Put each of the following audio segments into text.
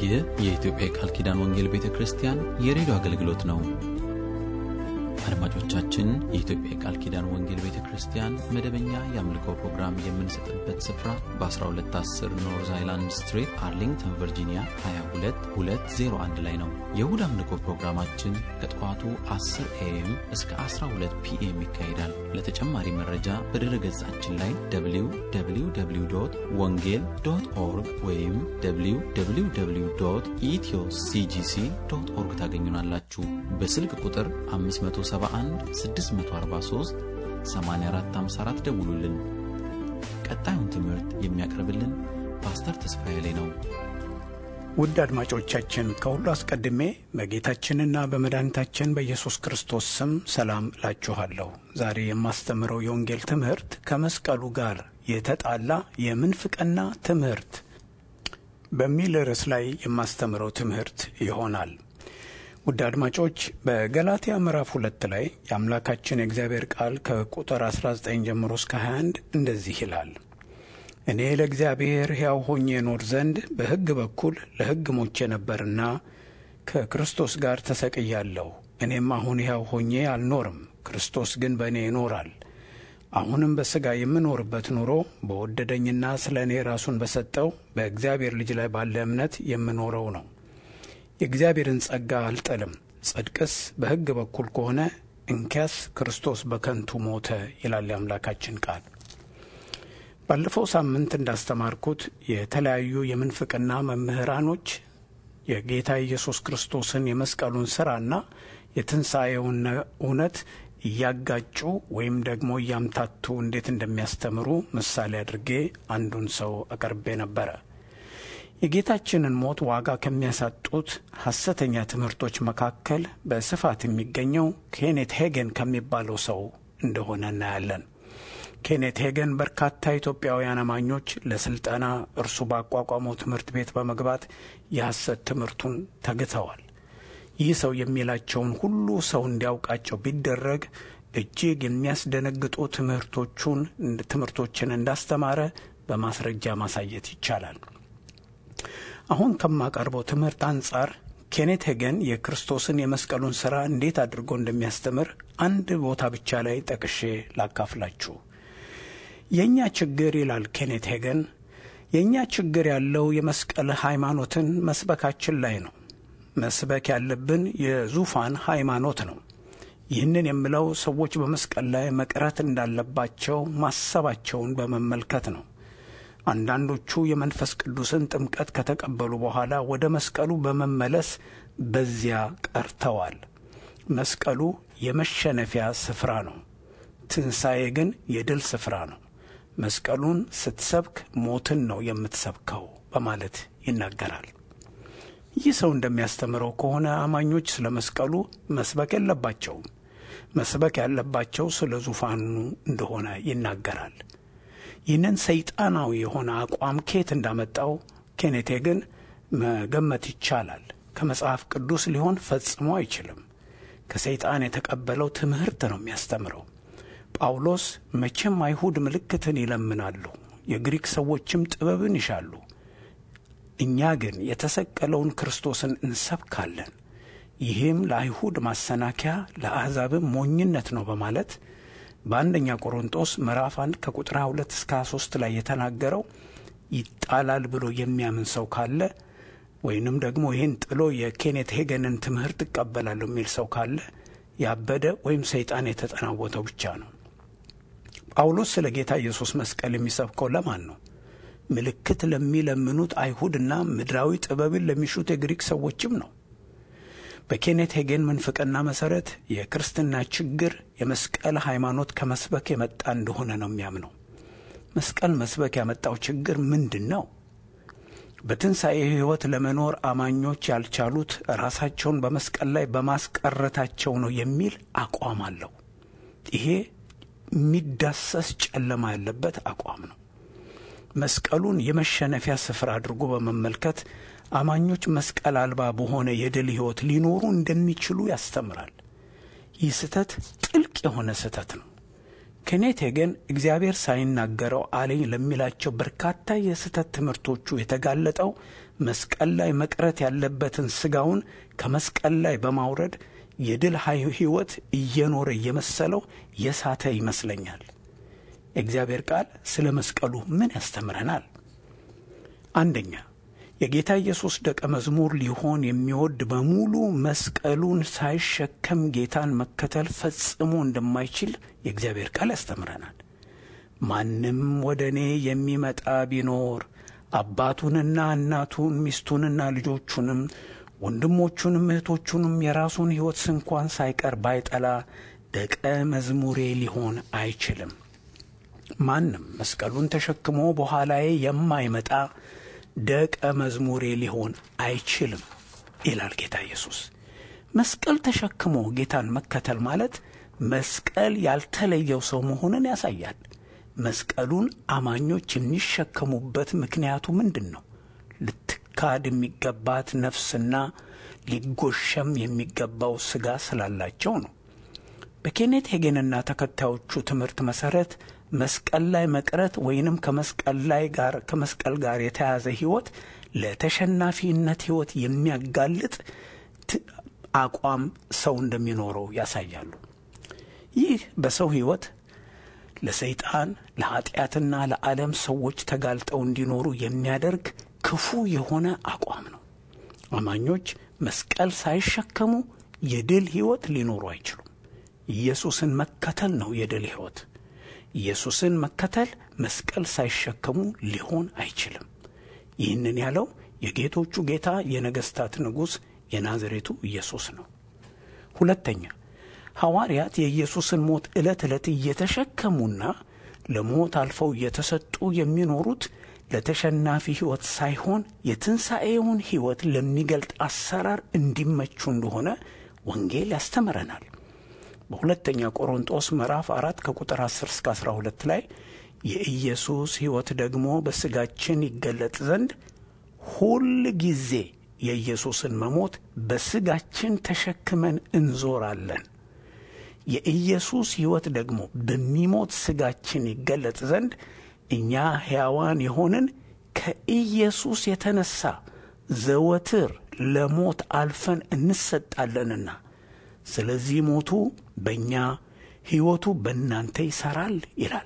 ይህ የኢትዮጵያ የቃል ኪዳን ወንጌል ቤተ ክርስቲያን የሬዲዮ አገልግሎት ነው። አድማጮቻችን፣ የኢትዮጵያ የቃል ኪዳን ወንጌል ቤተ ክርስቲያን መደበኛ የአምልኮ ፕሮግራም የምንሰጥበት ስፍራ በ1210 ኖርዝ አይላንድ ስትሪት አርሊንግተን ቨርጂኒያ 22201 ላይ ነው። የእሁድ አምልኮ ፕሮግራማችን ከጠዋቱ 10 ኤኤም እስከ 12 ፒኤም ይካሄዳል። ለተጨማሪ መረጃ በድረ ገጻችን ላይ www ወንጌል ዶት ኦርግ ወይም www ኢትዮ ሲጂሲ ዶት ኦርግ ታገኙናላችሁ። በስልክ ቁጥር 571 643 8454 ደውሉልን። ቀጣዩን ትምህርት የሚያቀርብልን ፓስተር ተስፋዬ ላይ ነው። ውድ አድማጮቻችን ከሁሉ አስቀድሜ በጌታችንና በመድኃኒታችን በኢየሱስ ክርስቶስ ስም ሰላም እላችኋለሁ። ዛሬ የማስተምረው የወንጌል ትምህርት ከመስቀሉ ጋር የተጣላ የምንፍቅና ትምህርት በሚል ርዕስ ላይ የማስተምረው ትምህርት ይሆናል። ውድ አድማጮች በገላትያ ምዕራፍ ሁለት ላይ የአምላካችን የእግዚአብሔር ቃል ከቁጥር 19 ጀምሮ እስከ 21 እንደዚህ ይላል እኔ ለእግዚአብሔር ሕያው ሆኜ እኖር ዘንድ በሕግ በኩል ለሕግ ሞቼ ነበርና ከክርስቶስ ጋር ተሰቅያለሁ። እኔም አሁን ሕያው ሆኜ አልኖርም፣ ክርስቶስ ግን በእኔ ይኖራል። አሁንም በሥጋ የምኖርበት ኑሮ በወደደኝና ስለ እኔ ራሱን በሰጠው በእግዚአብሔር ልጅ ላይ ባለ እምነት የምኖረው ነው። የእግዚአብሔርን ጸጋ አልጠልም። ጽድቅስ በሕግ በኩል ከሆነ እንኪያስ ክርስቶስ በከንቱ ሞተ ይላል የአምላካችን ቃል። ባለፈው ሳምንት እንዳስተማርኩት የተለያዩ የምንፍቅና መምህራኖች የጌታ ኢየሱስ ክርስቶስን የመስቀሉን ሥራና የትንሣኤውን እውነት እያጋጩ ወይም ደግሞ እያምታቱ እንዴት እንደሚያስተምሩ ምሳሌ አድርጌ አንዱን ሰው አቀርቤ ነበረ። የጌታችንን ሞት ዋጋ ከሚያሳጡት ሐሰተኛ ትምህርቶች መካከል በስፋት የሚገኘው ኬኔት ሄገን ከሚባለው ሰው እንደሆነ እናያለን። ኬኔት ሄገን በርካታ ኢትዮጵያውያን አማኞች ለስልጠና እርሱ ባቋቋመው ትምህርት ቤት በመግባት የሐሰት ትምህርቱን ተግተዋል። ይህ ሰው የሚላቸውን ሁሉ ሰው እንዲያውቃቸው ቢደረግ እጅግ የሚያስደነግጡ ትምህርቶቹን ትምህርቶችን እንዳስተማረ በማስረጃ ማሳየት ይቻላል። አሁን ከማቀርበው ትምህርት አንጻር ኬኔት ሄገን የክርስቶስን የመስቀሉን ሥራ እንዴት አድርጎ እንደሚያስተምር አንድ ቦታ ብቻ ላይ ጠቅሼ ላካፍላችሁ። የእኛ ችግር ይላል ኬኔት ሄገን፣ የእኛ ችግር ያለው የመስቀል ሃይማኖትን መስበካችን ላይ ነው። መስበክ ያለብን የዙፋን ሃይማኖት ነው። ይህንን የምለው ሰዎች በመስቀል ላይ መቅረት እንዳለባቸው ማሰባቸውን በመመልከት ነው። አንዳንዶቹ የመንፈስ ቅዱስን ጥምቀት ከተቀበሉ በኋላ ወደ መስቀሉ በመመለስ በዚያ ቀርተዋል። መስቀሉ የመሸነፊያ ስፍራ ነው። ትንሣኤ ግን የድል ስፍራ ነው። መስቀሉን ስትሰብክ ሞትን ነው የምትሰብከው በማለት ይናገራል። ይህ ሰው እንደሚያስተምረው ከሆነ አማኞች ስለ መስቀሉ መስበክ የለባቸውም። መስበክ ያለባቸው ስለ ዙፋኑ እንደሆነ ይናገራል። ይህንን ሰይጣናዊ የሆነ አቋም ኬት እንዳመጣው ኬኔቴ ግን መገመት ይቻላል። ከመጽሐፍ ቅዱስ ሊሆን ፈጽሞ አይችልም። ከሰይጣን የተቀበለው ትምህርት ነው የሚያስተምረው። ጳውሎስ መቼም አይሁድ ምልክትን ይለምናሉ፣ የግሪክ ሰዎችም ጥበብን ይሻሉ እኛ ግን የተሰቀለውን ክርስቶስን እንሰብካለን፣ ይህም ለአይሁድ ማሰናከያ ለአሕዛብም ሞኝነት ነው በማለት በአንደኛ ቆሮንጦስ ምዕራፍ አንድ ከቁጥር 2 እስከ 23 ላይ የተናገረው ይጣላል ብሎ የሚያምን ሰው ካለ ወይንም ደግሞ ይህን ጥሎ የኬኔት ሄገንን ትምህርት እቀበላለሁ የሚል ሰው ካለ ያበደ ወይም ሰይጣን የተጠናወተው ብቻ ነው። ጳውሎስ ስለ ጌታ ኢየሱስ መስቀል የሚሰብከው ለማን ነው? ምልክት ለሚለምኑት አይሁድና ምድራዊ ጥበብን ለሚሹት የግሪክ ሰዎችም ነው። በኬኔት ሄጌን ምንፍቅና መሠረት የክርስትና ችግር የመስቀል ሃይማኖት ከመስበክ የመጣ እንደሆነ ነው የሚያምነው። መስቀል መስበክ ያመጣው ችግር ምንድን ነው? በትንሣኤ ሕይወት ለመኖር አማኞች ያልቻሉት ራሳቸውን በመስቀል ላይ በማስቀረታቸው ነው የሚል አቋም አለው። ይሄ የሚዳሰስ ጨለማ ያለበት አቋም ነው። መስቀሉን የመሸነፊያ ስፍራ አድርጎ በመመልከት አማኞች መስቀል አልባ በሆነ የድል ሕይወት ሊኖሩ እንደሚችሉ ያስተምራል። ይህ ስህተት ጥልቅ የሆነ ስህተት ነው። ኬኔት ሄገን እግዚአብሔር ሳይናገረው አለኝ ለሚላቸው በርካታ የስህተት ትምህርቶቹ የተጋለጠው መስቀል ላይ መቅረት ያለበትን ሥጋውን ከመስቀል ላይ በማውረድ የድል ሕይወት እየኖረ እየመሰለው የሳተ ይመስለኛል። የእግዚአብሔር ቃል ስለ መስቀሉ ምን ያስተምረናል? አንደኛ የጌታ ኢየሱስ ደቀ መዝሙር ሊሆን የሚወድ በሙሉ መስቀሉን ሳይሸከም ጌታን መከተል ፈጽሞ እንደማይችል የእግዚአብሔር ቃል ያስተምረናል። ማንም ወደ እኔ የሚመጣ ቢኖር አባቱንና እናቱን ሚስቱንና ልጆቹንም ወንድሞቹንም እህቶቹንም የራሱን ሕይወት ስንኳን ሳይቀር ባይጠላ ደቀ መዝሙሬ ሊሆን አይችልም። ማንም መስቀሉን ተሸክሞ በኋላዬ የማይመጣ ደቀ መዝሙሬ ሊሆን አይችልም ይላል ጌታ ኢየሱስ። መስቀል ተሸክሞ ጌታን መከተል ማለት መስቀል ያልተለየው ሰው መሆንን ያሳያል። መስቀሉን አማኞች የሚሸከሙበት ምክንያቱ ምንድን ነው? ልትካድ የሚገባት ነፍስና ሊጎሸም የሚገባው ሥጋ ስላላቸው ነው። በኬኔት ሄጌንና ተከታዮቹ ትምህርት መሠረት መስቀል ላይ መቅረት ወይንም ከመስቀል ላይ ጋር ከመስቀል ጋር የተያዘ ሕይወት ለተሸናፊነት ሕይወት የሚያጋልጥ አቋም ሰው እንደሚኖረው ያሳያሉ። ይህ በሰው ሕይወት ለሰይጣን ለኀጢአትና ለዓለም ሰዎች ተጋልጠው እንዲኖሩ የሚያደርግ ክፉ የሆነ አቋም ነው። አማኞች መስቀል ሳይሸከሙ የድል ሕይወት ሊኖሩ አይችሉም። ኢየሱስን መከተል ነው የድል ሕይወት። ኢየሱስን መከተል መስቀል ሳይሸከሙ ሊሆን አይችልም። ይህንን ያለው የጌቶቹ ጌታ የነገሥታት ንጉሥ የናዝሬቱ ኢየሱስ ነው። ሁለተኛ ሐዋርያት የኢየሱስን ሞት ዕለት ዕለት እየተሸከሙና ለሞት አልፈው እየተሰጡ የሚኖሩት ለተሸናፊ ሕይወት ሳይሆን የትንሣኤውን ሕይወት ለሚገልጥ አሰራር እንዲመቹ እንደሆነ ወንጌል ያስተምረናል። በሁለተኛ ቆሮንጦስ ምዕራፍ አራት ከቁጥር 10 እስከ 12 ላይ የኢየሱስ ሕይወት ደግሞ በሥጋችን ይገለጥ ዘንድ ሁል ጊዜ የኢየሱስን መሞት በሥጋችን ተሸክመን እንዞራለን። የኢየሱስ ሕይወት ደግሞ በሚሞት ሥጋችን ይገለጥ ዘንድ እኛ ሕያዋን የሆንን ከኢየሱስ የተነሣ ዘወትር ለሞት አልፈን እንሰጣለንና ስለዚህ ሞቱ በእኛ ሕይወቱ በእናንተ ይሠራል ይላል።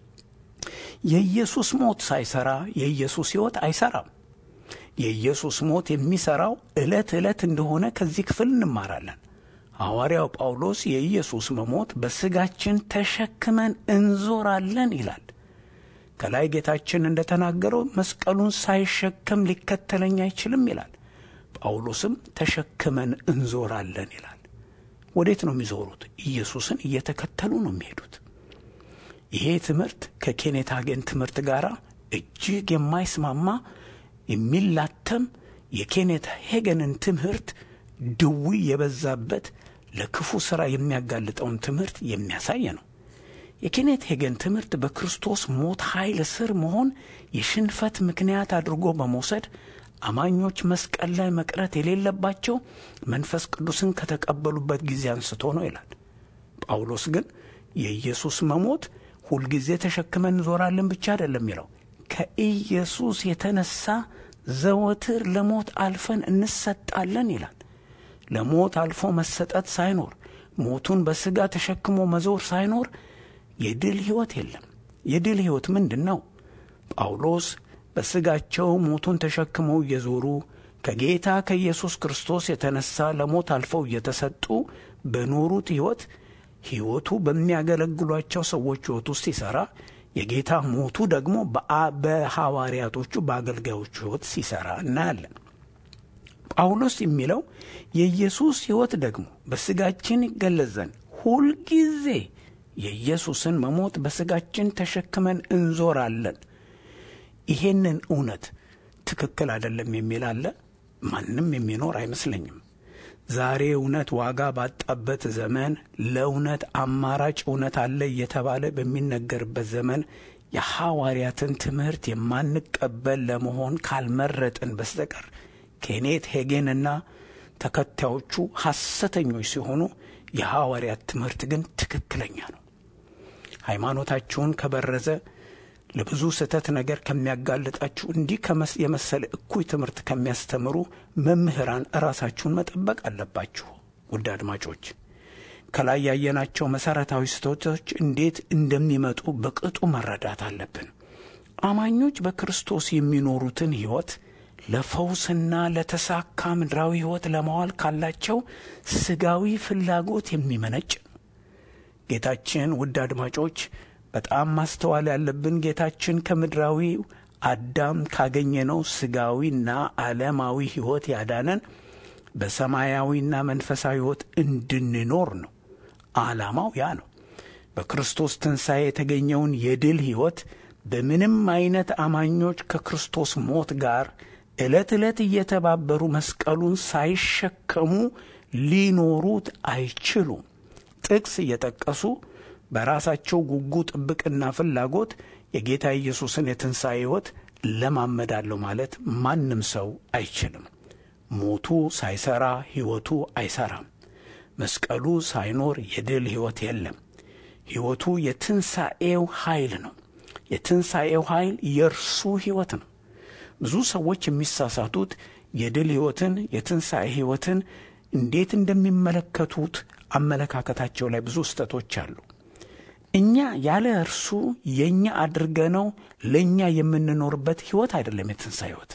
የኢየሱስ ሞት ሳይሠራ የኢየሱስ ሕይወት አይሠራም። የኢየሱስ ሞት የሚሠራው ዕለት ዕለት እንደሆነ ከዚህ ክፍል እንማራለን። ሐዋርያው ጳውሎስ የኢየሱስ መሞት በሥጋችን ተሸክመን እንዞራለን ይላል። ከላይ ጌታችን እንደ ተናገረው መስቀሉን ሳይሸከም ሊከተለኝ አይችልም ይላል። ጳውሎስም ተሸክመን እንዞራለን ይላል። ወዴት ነው የሚዞሩት? ኢየሱስን እየተከተሉ ነው የሚሄዱት። ይሄ ትምህርት ከኬኔት ሀጌን ትምህርት ጋር እጅግ የማይስማማ የሚላተም የኬኔት ሄገንን ትምህርት ድዊ የበዛበት ለክፉ ሥራ የሚያጋልጠውን ትምህርት የሚያሳይ ነው። የኬኔት ሄገን ትምህርት በክርስቶስ ሞት ኃይል ስር መሆን የሽንፈት ምክንያት አድርጎ በመውሰድ አማኞች መስቀል ላይ መቅረት የሌለባቸው መንፈስ ቅዱስን ከተቀበሉበት ጊዜ አንስቶ ነው ይላል። ጳውሎስ ግን የኢየሱስ መሞት ሁልጊዜ ተሸክመን እንዞራለን ብቻ አይደለም የሚለው ከኢየሱስ የተነሳ ዘወትር ለሞት አልፈን እንሰጣለን ይላል። ለሞት አልፎ መሰጠት ሳይኖር ሞቱን በሥጋ ተሸክሞ መዞር ሳይኖር የድል ሕይወት የለም። የድል ሕይወት ምንድን ነው? ጳውሎስ በሥጋቸው ሞቱን ተሸክመው እየዞሩ ከጌታ ከኢየሱስ ክርስቶስ የተነሳ ለሞት አልፈው እየተሰጡ በኖሩት ሕይወት ሕይወቱ በሚያገለግሏቸው ሰዎች ሕይወት ውስጥ ሲሠራ የጌታ ሞቱ ደግሞ በሐዋርያቶቹ በአገልጋዮቹ ሕይወት ሲሠራ እናያለን። ጳውሎስ የሚለው የኢየሱስ ሕይወት ደግሞ በሥጋችን ይገለጽ ዘንድ ሁልጊዜ የኢየሱስን መሞት በሥጋችን ተሸክመን እንዞራለን። ይሄንን እውነት ትክክል አይደለም የሚል አለ? ማንም የሚኖር አይመስለኝም። ዛሬ እውነት ዋጋ ባጣበት ዘመን ለእውነት አማራጭ እውነት አለ እየተባለ በሚነገርበት ዘመን የሐዋርያትን ትምህርት የማንቀበል ለመሆን ካልመረጥን በስተቀር ኬኔት ሄጌንና ተከታዮቹ ሐሰተኞች ሲሆኑ የሐዋርያት ትምህርት ግን ትክክለኛ ነው። ሃይማኖታችሁን ከበረዘ ለብዙ ስህተት ነገር ከሚያጋልጣችሁ እንዲህ የመሰለ እኩይ ትምህርት ከሚያስተምሩ መምህራን ራሳችሁን መጠበቅ አለባችሁ። ውድ አድማጮች ከላይ ያየናቸው መሠረታዊ ስህተቶች እንዴት እንደሚመጡ በቅጡ መረዳት አለብን። አማኞች በክርስቶስ የሚኖሩትን ሕይወት ለፈውስና ለተሳካ ምድራዊ ሕይወት ለማዋል ካላቸው ስጋዊ ፍላጎት የሚመነጭ ጌታችን ውድ አድማጮች በጣም ማስተዋል ያለብን ጌታችን ከምድራዊ አዳም ካገኘነው ስጋዊና ዓለማዊ ሕይወት ያዳነን በሰማያዊና መንፈሳዊ ሕይወት እንድንኖር ነው። ዓላማው ያ ነው። በክርስቶስ ትንሣኤ የተገኘውን የድል ሕይወት በምንም አይነት አማኞች ከክርስቶስ ሞት ጋር ዕለት ዕለት እየተባበሩ መስቀሉን ሳይሸከሙ ሊኖሩት አይችሉም። ጥቅስ እየጠቀሱ በራሳቸው ጉጉ ጥብቅና ፍላጎት የጌታ ኢየሱስን የትንሣኤ ሕይወት ለማመዳለሁ ማለት ማንም ሰው አይችልም። ሞቱ ሳይሠራ ሕይወቱ አይሠራም። መስቀሉ ሳይኖር የድል ሕይወት የለም። ሕይወቱ የትንሣኤው ኃይል ነው። የትንሣኤው ኃይል የእርሱ ሕይወት ነው። ብዙ ሰዎች የሚሳሳቱት የድል ሕይወትን የትንሣኤ ሕይወትን እንዴት እንደሚመለከቱት አመለካከታቸው ላይ ብዙ ስህተቶች አሉ። እኛ ያለ እርሱ የእኛ አድርገነው ለእኛ የምንኖርበት ሕይወት አይደለም። የትንሣኤ ሕይወት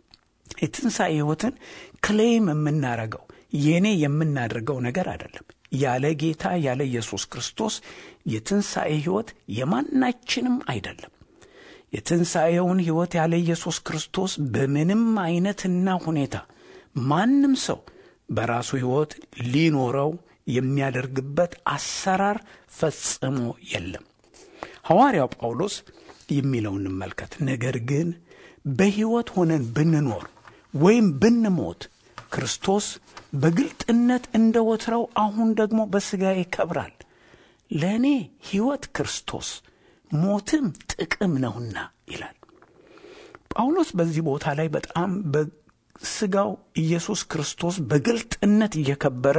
የትንሣኤ ሕይወትን ክሌም የምናረገው የእኔ የምናደርገው ነገር አይደለም። ያለ ጌታ ያለ ኢየሱስ ክርስቶስ የትንሣኤ ሕይወት የማናችንም አይደለም። የትንሣኤውን ሕይወት ያለ ኢየሱስ ክርስቶስ በምንም አይነትና ሁኔታ ማንም ሰው በራሱ ሕይወት ሊኖረው የሚያደርግበት አሰራር ፈጽሞ የለም። ሐዋርያው ጳውሎስ የሚለው እንመልከት። ነገር ግን በሕይወት ሆነን ብንኖር ወይም ብንሞት ክርስቶስ በግልጥነት እንደ ወትረው አሁን ደግሞ በሥጋ ይከብራል። ለእኔ ሕይወት ክርስቶስ ሞትም ጥቅም ነውና ይላል ጳውሎስ። በዚህ ቦታ ላይ በጣም በሥጋው ኢየሱስ ክርስቶስ በግልጥነት እየከበረ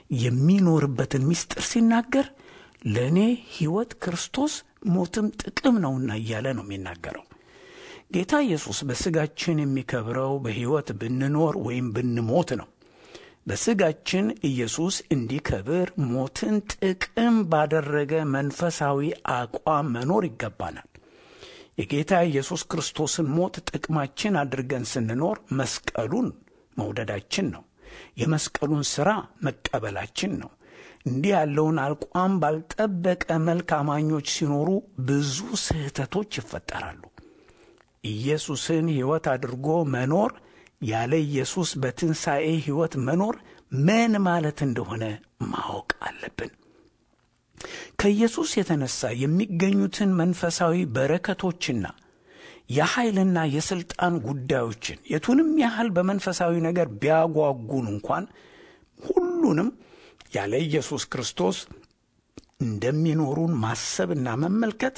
የሚኖርበትን ምስጢር ሲናገር ለእኔ ሕይወት ክርስቶስ ሞትም ጥቅም ነውና እያለ ነው የሚናገረው። ጌታ ኢየሱስ በሥጋችን የሚከብረው በሕይወት ብንኖር ወይም ብንሞት ነው። በሥጋችን ኢየሱስ እንዲከብር ሞትን ጥቅም ባደረገ መንፈሳዊ አቋም መኖር ይገባናል። የጌታ ኢየሱስ ክርስቶስን ሞት ጥቅማችን አድርገን ስንኖር መስቀሉን መውደዳችን ነው። የመስቀሉን ሥራ መቀበላችን ነው። እንዲህ ያለውን አቋም ባልጠበቀ መልክ አማኞች ሲኖሩ ብዙ ስህተቶች ይፈጠራሉ። ኢየሱስን ሕይወት አድርጎ መኖር ያለ ኢየሱስ በትንሣኤ ሕይወት መኖር ምን ማለት እንደሆነ ማወቅ አለብን። ከኢየሱስ የተነሳ የሚገኙትን መንፈሳዊ በረከቶችና የኃይልና የሥልጣን ጉዳዮችን የቱንም ያህል በመንፈሳዊ ነገር ቢያጓጉን እንኳን ሁሉንም ያለ ኢየሱስ ክርስቶስ እንደሚኖሩን ማሰብና መመልከት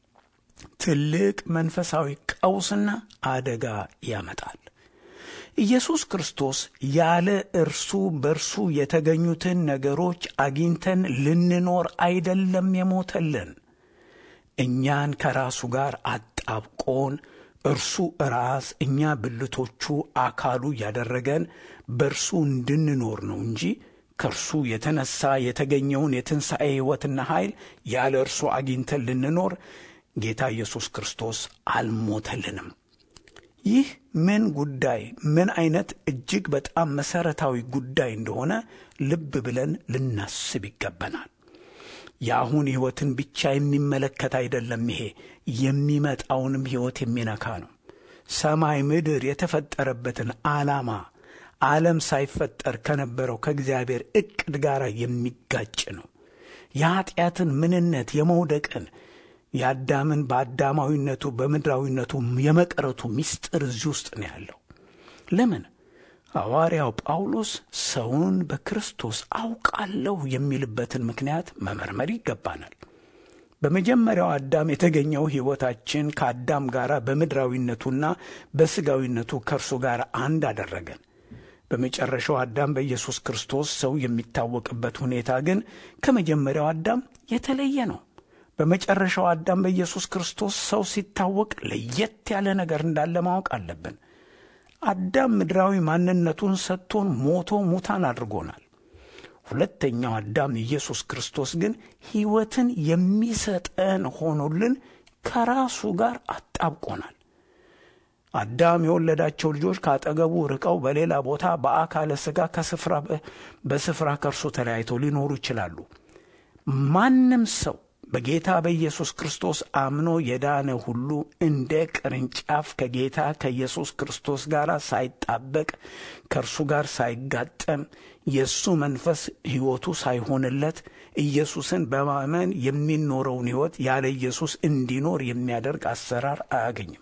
ትልቅ መንፈሳዊ ቀውስና አደጋ ያመጣል። ኢየሱስ ክርስቶስ ያለ እርሱ በእርሱ የተገኙትን ነገሮች አግኝተን ልንኖር አይደለም የሞተልን። እኛን ከራሱ ጋር አጣብቆን እርሱ ራስ እኛ ብልቶቹ አካሉ ያደረገን በእርሱ እንድንኖር ነው እንጂ ከእርሱ የተነሳ የተገኘውን የትንሣኤ ሕይወትና ኃይል ያለ እርሱ አግኝተን ልንኖር ጌታ ኢየሱስ ክርስቶስ አልሞተልንም። ይህ ምን ጉዳይ ምን አይነት እጅግ በጣም መሠረታዊ ጉዳይ እንደሆነ ልብ ብለን ልናስብ ይገባናል። የአሁን ሕይወትን ብቻ የሚመለከት አይደለም። ይሄ የሚመጣውንም ሕይወት የሚነካ ነው። ሰማይ ምድር የተፈጠረበትን ዓላማ ዓለም ሳይፈጠር ከነበረው ከእግዚአብሔር ዕቅድ ጋር የሚጋጭ ነው። የኀጢአትን ምንነት የመውደቅን የአዳምን በአዳማዊነቱ በምድራዊነቱ የመቅረቱ ምስጢር እዚህ ውስጥ ነው ያለው። ለምን ሐዋርያው ጳውሎስ ሰውን በክርስቶስ አውቃለሁ የሚልበትን ምክንያት መመርመር ይገባናል። በመጀመሪያው አዳም የተገኘው ሕይወታችን ከአዳም ጋር በምድራዊነቱና በሥጋዊነቱ ከእርሱ ጋር አንድ አደረገን። በመጨረሻው አዳም በኢየሱስ ክርስቶስ ሰው የሚታወቅበት ሁኔታ ግን ከመጀመሪያው አዳም የተለየ ነው። በመጨረሻው አዳም በኢየሱስ ክርስቶስ ሰው ሲታወቅ ለየት ያለ ነገር እንዳለ ማወቅ አለብን። አዳም ምድራዊ ማንነቱን ሰጥቶን ሞቶ ሙታን አድርጎናል። ሁለተኛው አዳም ኢየሱስ ክርስቶስ ግን ሕይወትን የሚሰጠን ሆኖልን ከራሱ ጋር አጣብቆናል። አዳም የወለዳቸው ልጆች ከአጠገቡ ርቀው በሌላ ቦታ በአካለ ሥጋ ከስፍራ በስፍራ ከእርሱ ተለያይተው ሊኖሩ ይችላሉ። ማንም ሰው በጌታ በኢየሱስ ክርስቶስ አምኖ የዳነ ሁሉ እንደ ቅርንጫፍ ከጌታ ከኢየሱስ ክርስቶስ ጋር ሳይጣበቅ ከእርሱ ጋር ሳይጋጠም የእሱ መንፈስ ሕይወቱ ሳይሆንለት ኢየሱስን በማመን የሚኖረውን ሕይወት ያለ ኢየሱስ እንዲኖር የሚያደርግ አሰራር አያገኝም።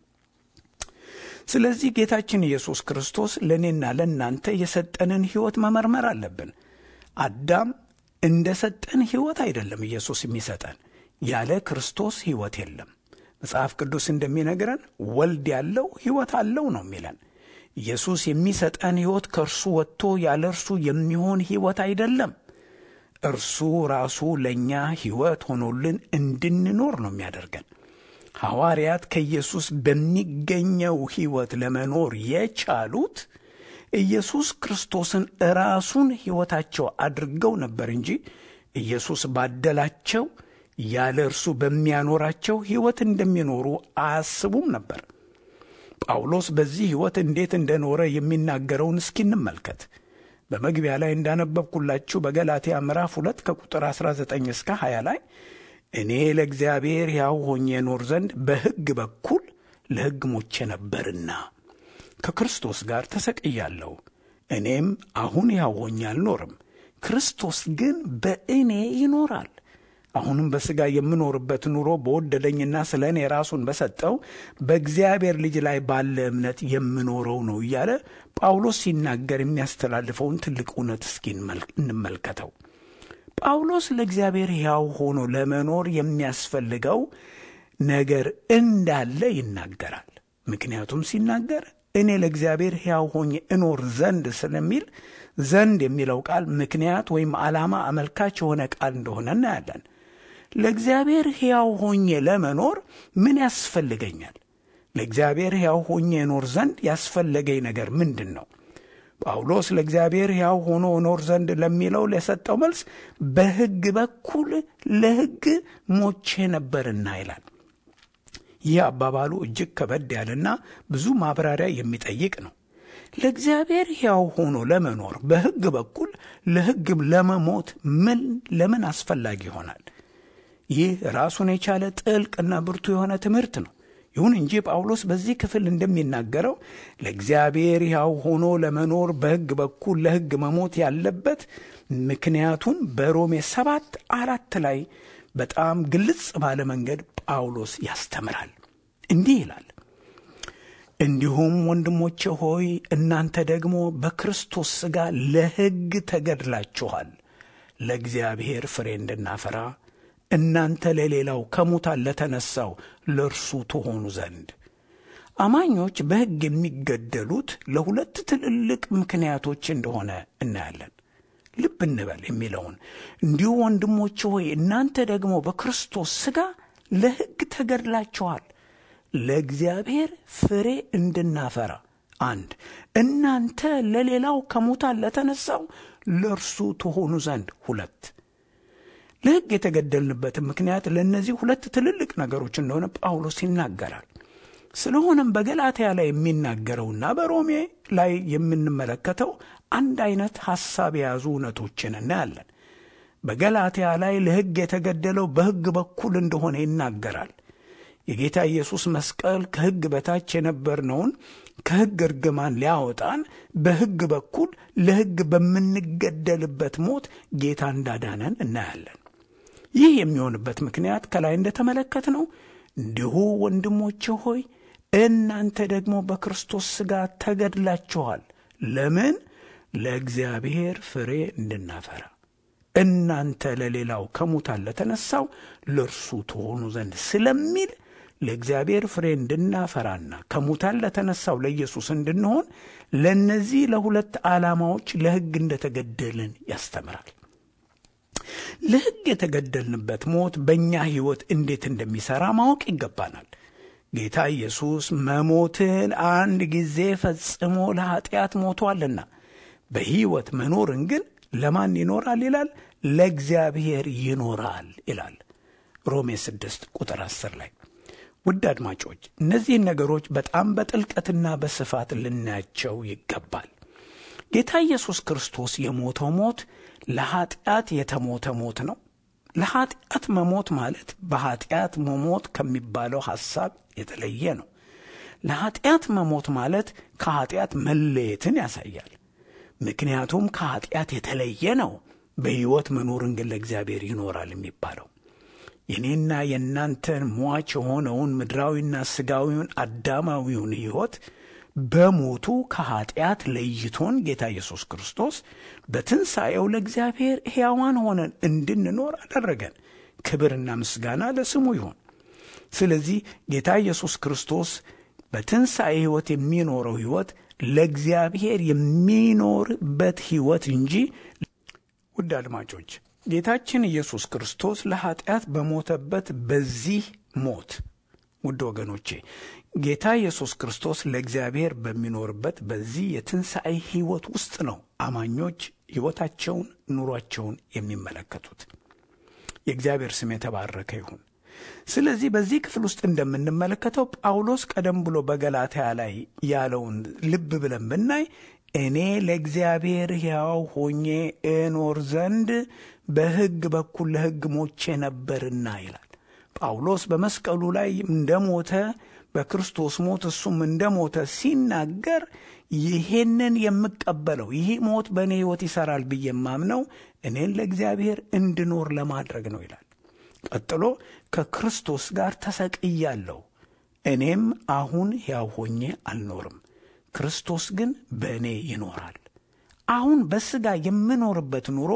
ስለዚህ ጌታችን ኢየሱስ ክርስቶስ ለእኔና ለእናንተ የሰጠንን ሕይወት መመርመር አለብን። አዳም እንደ ሰጠን ሕይወት አይደለም ኢየሱስ የሚሰጠን። ያለ ክርስቶስ ሕይወት የለም። መጽሐፍ ቅዱስ እንደሚነግረን ወልድ ያለው ሕይወት አለው ነው የሚለን። ኢየሱስ የሚሰጠን ሕይወት ከእርሱ ወጥቶ ያለ እርሱ የሚሆን ሕይወት አይደለም። እርሱ ራሱ ለእኛ ሕይወት ሆኖልን እንድንኖር ነው የሚያደርገን። ሐዋርያት ከኢየሱስ በሚገኘው ሕይወት ለመኖር የቻሉት ኢየሱስ ክርስቶስን ራሱን ሕይወታቸው አድርገው ነበር እንጂ ኢየሱስ ባደላቸው ያለ እርሱ በሚያኖራቸው ሕይወት እንደሚኖሩ አያስቡም ነበር። ጳውሎስ በዚህ ሕይወት እንዴት እንደኖረ የሚናገረውን እስኪ እንመልከት። በመግቢያ ላይ እንዳነበብኩላችሁ በገላትያ ምዕራፍ ሁለት ከቁጥር 19 እስከ 20 ላይ እኔ ለእግዚአብሔር ሕያው ሆኜ እኖር ዘንድ በሕግ በኩል ለሕግ ሞቼ ነበርና ከክርስቶስ ጋር ተሰቅያለሁ። እኔም አሁን ሕያው ሆኜ አልኖርም፣ ክርስቶስ ግን በእኔ ይኖራል። አሁንም በሥጋ የምኖርበት ኑሮ በወደደኝና ስለ እኔ ራሱን በሰጠው በእግዚአብሔር ልጅ ላይ ባለ እምነት የምኖረው ነው እያለ ጳውሎስ ሲናገር የሚያስተላልፈውን ትልቅ እውነት እስኪ እንመልከተው። ጳውሎስ ለእግዚአብሔር ሕያው ሆኖ ለመኖር የሚያስፈልገው ነገር እንዳለ ይናገራል። ምክንያቱም ሲናገር እኔ ለእግዚአብሔር ሕያው ሆኜ እኖር ዘንድ ስለሚል ዘንድ የሚለው ቃል ምክንያት ወይም ዓላማ አመልካች የሆነ ቃል እንደሆነ እናያለን። ለእግዚአብሔር ሕያው ሆኜ ለመኖር ምን ያስፈልገኛል? ለእግዚአብሔር ሕያው ሆኜ እኖር ዘንድ ያስፈለገኝ ነገር ምንድን ነው? ጳውሎስ ለእግዚአብሔር ሕያው ሆኖ እኖር ዘንድ ለሚለው ለሰጠው መልስ በሕግ በኩል ለሕግ ሞቼ ነበርና ይላል። ይህ አባባሉ እጅግ ከበድ ያለና ብዙ ማብራሪያ የሚጠይቅ ነው። ለእግዚአብሔር ሕያው ሆኖ ለመኖር በሕግ በኩል ለሕግም ለመሞት ምን ለምን አስፈላጊ ይሆናል? ይህ ራሱን የቻለ ጥልቅና ብርቱ የሆነ ትምህርት ነው። ይሁን እንጂ ጳውሎስ በዚህ ክፍል እንደሚናገረው ለእግዚአብሔር ሕያው ሆኖ ለመኖር በሕግ በኩል ለሕግ መሞት ያለበት ምክንያቱን በሮሜ ሰባት አራት ላይ በጣም ግልጽ ባለ መንገድ ጳውሎስ ያስተምራል። እንዲህ ይላል፣ እንዲሁም ወንድሞቼ ሆይ እናንተ ደግሞ በክርስቶስ ሥጋ ለሕግ ተገድላችኋል፣ ለእግዚአብሔር ፍሬ እንድናፈራ እናንተ ለሌላው ከሙታን ለተነሳው ለእርሱ ትሆኑ ዘንድ። አማኞች በሕግ የሚገደሉት ለሁለት ትልልቅ ምክንያቶች እንደሆነ እናያለን። ልብ እንበል የሚለውን እንዲሁ ወንድሞች ሆይ እናንተ ደግሞ በክርስቶስ ሥጋ ለሕግ ተገድላችኋል ለእግዚአብሔር ፍሬ እንድናፈራ አንድ እናንተ ለሌላው ከሙታን ለተነሳው ለእርሱ ትሆኑ ዘንድ ሁለት ለሕግ የተገደልንበትን ምክንያት ለእነዚህ ሁለት ትልልቅ ነገሮች እንደሆነ ጳውሎስ ይናገራል። ስለሆነም በገላትያ ላይ የሚናገረውና በሮሜ ላይ የምንመለከተው አንድ አይነት ሐሳብ የያዙ እውነቶችን እናያለን። በገላትያ ላይ ለሕግ የተገደለው በሕግ በኩል እንደሆነ ይናገራል። የጌታ ኢየሱስ መስቀል ከሕግ በታች የነበርነውን ከሕግ እርግማን ሊያወጣን በሕግ በኩል ለሕግ በምንገደልበት ሞት ጌታ እንዳዳነን እናያለን። ይህ የሚሆንበት ምክንያት ከላይ እንደተመለከትነው እንዲሁ ወንድሞቼ ሆይ እናንተ ደግሞ በክርስቶስ ሥጋ ተገድላችኋል። ለምን? ለእግዚአብሔር ፍሬ እንድናፈራ እናንተ ለሌላው ከሙታን ለተነሳው ለእርሱ ትሆኑ ዘንድ ስለሚል ለእግዚአብሔር ፍሬ እንድናፈራና ከሙታን ለተነሳው ለኢየሱስ እንድንሆን ለእነዚህ ለሁለት ዓላማዎች ለሕግ እንደተገደልን ያስተምራል። ለሕግ የተገደልንበት ሞት በእኛ ሕይወት እንዴት እንደሚሠራ ማወቅ ይገባናል። ጌታ ኢየሱስ መሞትን አንድ ጊዜ ፈጽሞ ለኀጢአት ሞቷልና በሕይወት መኖርን ግን ለማን ይኖራል ይላል? ለእግዚአብሔር ይኖራል ይላል ሮሜ 6 ቁጥር 10 ላይ። ውድ አድማጮች እነዚህን ነገሮች በጣም በጥልቀትና በስፋት ልናያቸው ይገባል። ጌታ ኢየሱስ ክርስቶስ የሞተው ሞት ለኀጢአት የተሞተ ሞት ነው። ለኀጢአት መሞት ማለት በኀጢአት መሞት ከሚባለው ሐሳብ የተለየ ነው። ለኀጢአት መሞት ማለት ከኀጢአት መለየትን ያሳያል። ምክንያቱም ከኀጢአት የተለየ ነው። በሕይወት መኖርን ግን ለእግዚአብሔር ይኖራል የሚባለው የእኔና የእናንተን ሟች የሆነውን ምድራዊና ሥጋዊውን አዳማዊውን ሕይወት በሞቱ ከኀጢአት ለይቶን ጌታ ኢየሱስ ክርስቶስ በትንሣኤው ለእግዚአብሔር ሕያዋን ሆነን እንድንኖር አደረገን። ክብርና ምስጋና ለስሙ ይሁን። ስለዚህ ጌታ ኢየሱስ ክርስቶስ በትንሣኤ ሕይወት የሚኖረው ሕይወት ለእግዚአብሔር የሚኖርበት ሕይወት እንጂ ውድ አድማጮች ጌታችን ኢየሱስ ክርስቶስ ለኀጢአት በሞተበት በዚህ ሞት ውድ ወገኖቼ ጌታ ኢየሱስ ክርስቶስ ለእግዚአብሔር በሚኖርበት በዚህ የትንሣኤ ሕይወት ውስጥ ነው አማኞች ሕይወታቸውን፣ ኑሯቸውን የሚመለከቱት። የእግዚአብሔር ስም የተባረከ ይሁን። ስለዚህ በዚህ ክፍል ውስጥ እንደምንመለከተው ጳውሎስ ቀደም ብሎ በገላትያ ላይ ያለውን ልብ ብለን ብናይ እኔ ለእግዚአብሔር ሕያው ሆኜ እኖር ዘንድ በሕግ በኩል ለሕግ ሞቼ ነበርና ይላል። ጳውሎስ በመስቀሉ ላይ እንደሞተ በክርስቶስ ሞት እሱም እንደሞተ ሲናገር ይሄንን የምቀበለው ይህ ሞት በእኔ ሕይወት ይሠራል ብዬ የማምነው እኔን ለእግዚአብሔር እንድኖር ለማድረግ ነው ይላል። ቀጥሎ ከክርስቶስ ጋር ተሰቅያለሁ፣ እኔም አሁን ሕያው ሆኜ አልኖርም፣ ክርስቶስ ግን በእኔ ይኖራል። አሁን በሥጋ የምኖርበት ኑሮ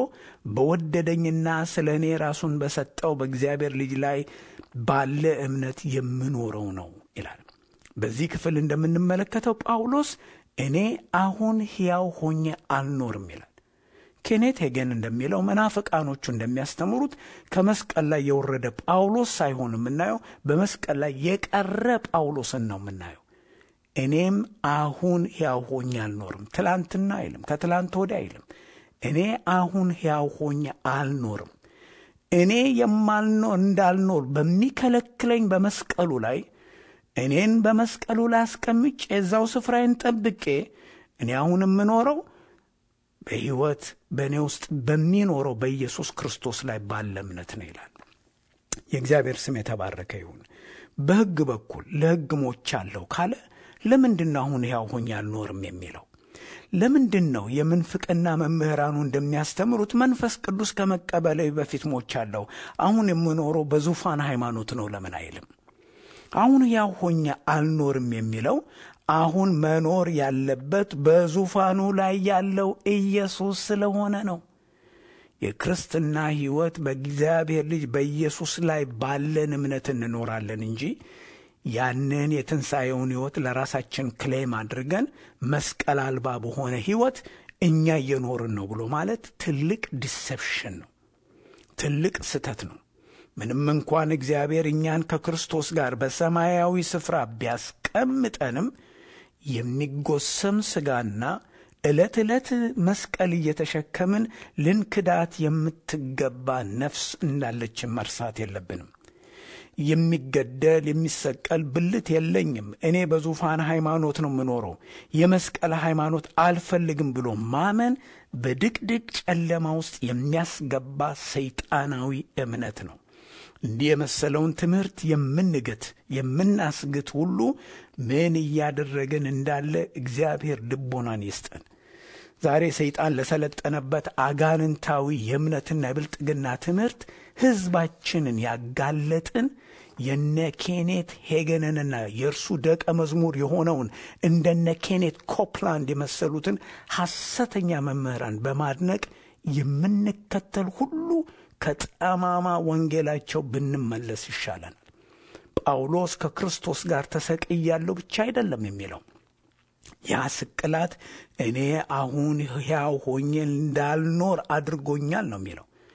በወደደኝና ስለ እኔ ራሱን በሰጠው በእግዚአብሔር ልጅ ላይ ባለ እምነት የምኖረው ነው ይላል። በዚህ ክፍል እንደምንመለከተው ጳውሎስ እኔ አሁን ሕያው ሆኜ አልኖርም ይላል። ኬኔት ሄገን እንደሚለው መናፍቃኖቹ እንደሚያስተምሩት ከመስቀል ላይ የወረደ ጳውሎስ ሳይሆን የምናየው በመስቀል ላይ የቀረ ጳውሎስን ነው የምናየው። እኔም አሁን ሕያው ሆኜ አልኖርም። ትላንትና አይልም፣ ከትላንት ወዲያ አይልም። እኔ አሁን ሕያው ሆኜ አልኖርም። እኔ የማልኖር እንዳልኖር በሚከለክለኝ በመስቀሉ ላይ እኔን በመስቀሉ ላይ አስቀምጬ የዛው ስፍራዬን ጠብቄ እኔ አሁን የምኖረው በሕይወት በእኔ ውስጥ በሚኖረው በኢየሱስ ክርስቶስ ላይ ባለ እምነት ነው ይላል። የእግዚአብሔር ስም የተባረከ ይሁን። በሕግ በኩል ለሕግ ሞቻለሁ ካለ ለምንድን ነው አሁን ሕያው ሆኜ አልኖርም የሚለው? ለምንድን ነው የምንፍቅና መምህራኑ እንደሚያስተምሩት መንፈስ ቅዱስ ከመቀበሌ በፊት ሞቻለሁ፣ አሁን የምኖረው በዙፋን ሃይማኖት ነው ለምን አይልም? አሁን ሕያው ሆኜ አልኖርም የሚለው አሁን መኖር ያለበት በዙፋኑ ላይ ያለው ኢየሱስ ስለሆነ ነው። የክርስትና ሕይወት በእግዚአብሔር ልጅ በኢየሱስ ላይ ባለን እምነት እንኖራለን እንጂ ያንን የትንሣኤውን ሕይወት ለራሳችን ክሌም አድርገን መስቀል አልባ በሆነ ሕይወት እኛ እየኖርን ነው ብሎ ማለት ትልቅ ዲሰፕሽን ነው፣ ትልቅ ስህተት ነው። ምንም እንኳን እግዚአብሔር እኛን ከክርስቶስ ጋር በሰማያዊ ስፍራ ቢያስቀምጠንም የሚጎሰም ሥጋና ዕለት ዕለት መስቀል እየተሸከምን ልንክዳት የምትገባ ነፍስ እንዳለችን መርሳት የለብንም። የሚገደል የሚሰቀል ብልት የለኝም፣ እኔ በዙፋን ሃይማኖት ነው የምኖረው፣ የመስቀል ሃይማኖት አልፈልግም ብሎ ማመን በድቅድቅ ጨለማ ውስጥ የሚያስገባ ሰይጣናዊ እምነት ነው። እንዲህ የመሰለውን ትምህርት የምንግት የምናስግት ሁሉ ምን እያደረግን እንዳለ እግዚአብሔር ልቦናን ይስጠን። ዛሬ ሰይጣን ለሰለጠነበት አጋንንታዊ የእምነትና የብልጥግና ትምህርት ሕዝባችንን ያጋለጥን የነ ኬኔት ሄገንንና የእርሱ ደቀ መዝሙር የሆነውን እንደነ ኬኔት ኮፕላንድ የመሰሉትን ሐሰተኛ መምህራን በማድነቅ የምንከተል ሁሉ ከጠማማ ወንጌላቸው ብንመለስ ይሻለናል። ጳውሎስ ከክርስቶስ ጋር ተሰቅያለሁ ብቻ አይደለም የሚለው ያ ስቅላት እኔ አሁን ሕያው ሆኜ እንዳልኖር አድርጎኛል ነው የሚለው።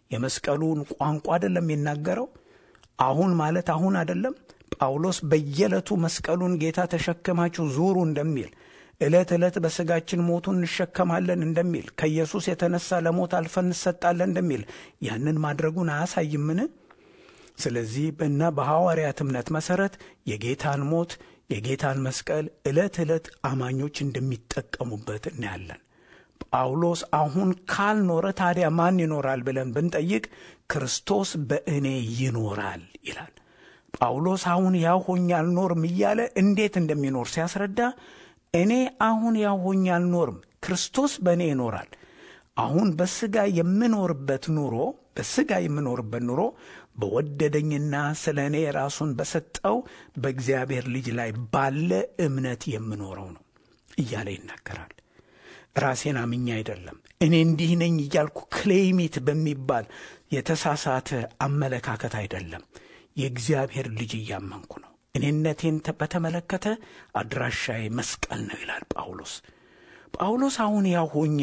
የመስቀሉን ቋንቋ አይደለም የሚናገረው። አሁን ማለት አሁን አይደለም። ጳውሎስ በየዕለቱ መስቀሉን ጌታ ተሸክማችሁ ዙሩ እንደሚል ዕለት ዕለት በሥጋችን ሞቱን እንሸከማለን እንደሚል ከኢየሱስ የተነሳ ለሞት አልፈን እንሰጣለን እንደሚል ያንን ማድረጉን አያሳይምን? ስለዚህ እና በሐዋርያት እምነት መሠረት የጌታን ሞት የጌታን መስቀል ዕለት ዕለት አማኞች እንደሚጠቀሙበት እናያለን። ጳውሎስ አሁን ካልኖረ ታዲያ ማን ይኖራል ብለን ብንጠይቅ ክርስቶስ በእኔ ይኖራል ይላል። ጳውሎስ አሁን ያው ሆኜ አልኖርም እያለ እንዴት እንደሚኖር ሲያስረዳ እኔ አሁን ያው ሆኜ አልኖርም፣ ክርስቶስ በእኔ ይኖራል። አሁን በሥጋ የምኖርበት ኑሮ በሥጋ የምኖርበት ኑሮ በወደደኝና ስለ እኔ ራሱን በሰጠው በእግዚአብሔር ልጅ ላይ ባለ እምነት የምኖረው ነው እያለ ይናገራል። ራሴን አምኜ አይደለም። እኔ እንዲህ ነኝ እያልኩ ክሌሚት በሚባል የተሳሳተ አመለካከት አይደለም። የእግዚአብሔር ልጅ እያመንኩ ነው። እኔነቴን በተመለከተ አድራሻዬ መስቀል ነው ይላል ጳውሎስ። ጳውሎስ አሁን ያው ሆኜ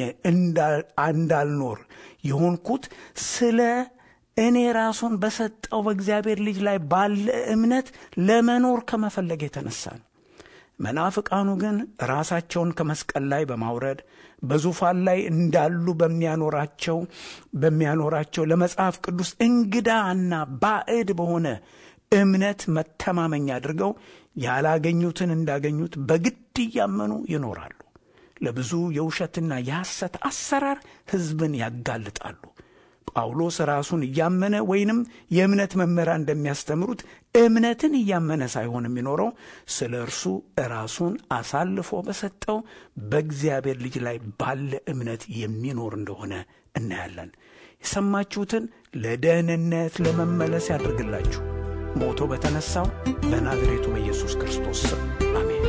እንዳልኖር የሆንኩት ስለ እኔ ራሱን በሰጠው በእግዚአብሔር ልጅ ላይ ባለ እምነት ለመኖር ከመፈለግ የተነሳ ነው። መናፍቃኑ ግን ራሳቸውን ከመስቀል ላይ በማውረድ በዙፋን ላይ እንዳሉ በሚያኖራቸው በሚያኖራቸው ለመጽሐፍ ቅዱስ እንግዳና ባዕድ በሆነ እምነት መተማመኛ አድርገው ያላገኙትን እንዳገኙት በግድ እያመኑ ይኖራሉ። ለብዙ የውሸትና የሐሰት አሰራር ሕዝብን ያጋልጣሉ። ጳውሎስ ራሱን እያመነ ወይንም የእምነት መምህራን እንደሚያስተምሩት እምነትን እያመነ ሳይሆን የሚኖረው ስለ እርሱ ራሱን አሳልፎ በሰጠው በእግዚአብሔር ልጅ ላይ ባለ እምነት የሚኖር እንደሆነ እናያለን። የሰማችሁትን ለደህንነት ለመመለስ ያድርግላችሁ። ሞቶ በተነሳው በናዝሬቱ በኢየሱስ ክርስቶስ ስም አሜን።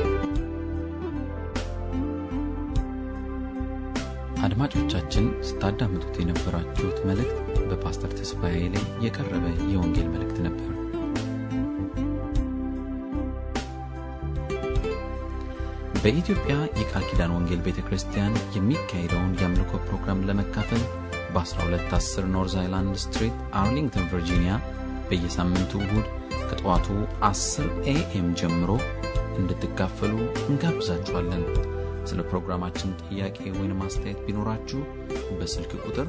አድማጮቻችን ስታዳምጡት የነበራችሁት መልእክት በፓስተር ተስፋዬ ላይ የቀረበ የወንጌል መልእክት ነበር። በኢትዮጵያ የቃል ኪዳን ወንጌል ቤተ ክርስቲያን የሚካሄደውን የአምልኮ ፕሮግራም ለመካፈል በ1210 ኖርዝ አይላንድ ስትሪት አርሊንግተን ቨርጂኒያ በየሳምንቱ እሁድ ከጠዋቱ 10 ኤኤም ጀምሮ እንድትካፈሉ እንጋብዛችኋለን። ስለ ፕሮግራማችን ጥያቄ ወይም አስተያየት ቢኖራችሁ በስልክ ቁጥር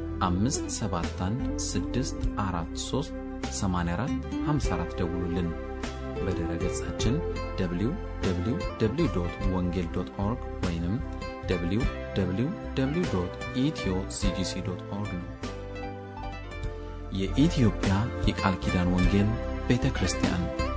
571 ደውሉልን። በድረ ገጻችን www ወንጌል ኦርግ ወይም www ኢትዮ ሲጂሲ ኦርግ ነው። የኢትዮጵያ የቃል ኪዳን ወንጌል ቤተ ክርስቲያን